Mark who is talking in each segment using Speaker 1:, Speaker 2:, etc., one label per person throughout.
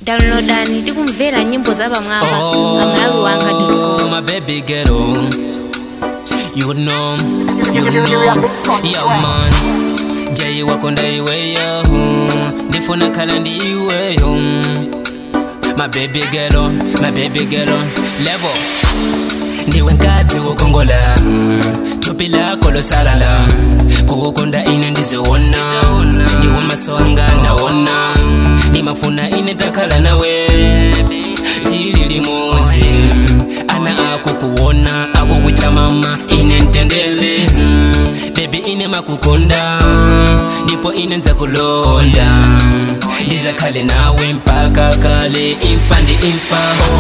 Speaker 1: downloadani tikumvera nyimbo za pamwamba pa malawi wanga
Speaker 2: Oh, my baby girl, oh. you know, you know, yeah man. Jai wakonda iweyo, ndifuna kala ndiweyo. My baby girl, oh, my baby girl, oh. level. ndiwe nkadzi wokongola thupi lako losalala kukukonda ine ndiziwona ndiwe maso anga naona ndimafuna ine takhala nawe tili limodzi ana akukuona akukucha mama ine ntendele bebi ine makukonda ndipo ine nzakulonda ndizakhale nawe mpaka kale imfa ndi imfa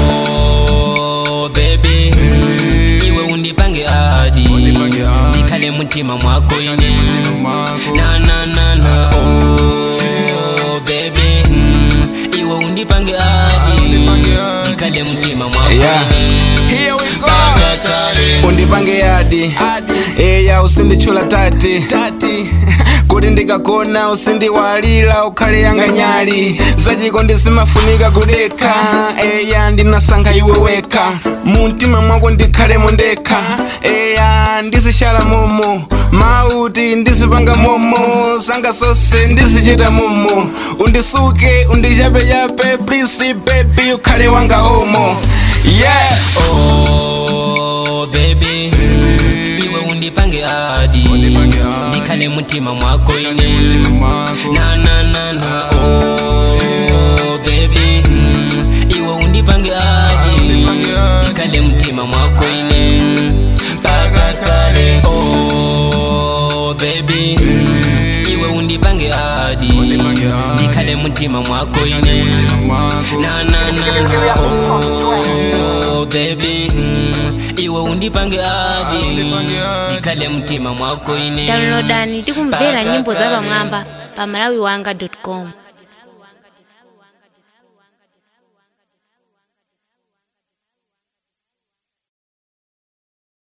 Speaker 2: oh, baby iwe undipange adi ndikhale mtima mwako ine na na na na oh baby mm, iwe undipange adi ndikhale mtima mwako
Speaker 3: Yeah.
Speaker 2: ine
Speaker 3: Here we go.
Speaker 2: mpaka kale
Speaker 3: undipange yadi eya usindichula tati tati kuti ndikakona usindiwalira ukhale yanga nyali zachiko ndisimafunika kudekha eya ndinasankha iwe wekha mumtima mwako ndikhalemo ndekha eya ndizishala momo mauti ndizipanga momo zanga zonse ndizichita momo undisuke undichapechape please baby ukhale wanga omo yeah
Speaker 2: oh baby iwe undipange adi ndikhale mtima mwako ine na na na na oh baby mm, iwe undipange adi ndikhale mtima mwako ine mpaka kale oh baby mm, iwe undipange adi ndikhale mtima mwako ine na na na na oh baby mm, iwe undipange adi ndikhale mtima mwako ine
Speaker 1: downloadani tikumvera nyimbo za pamwamba pa malawi wanga com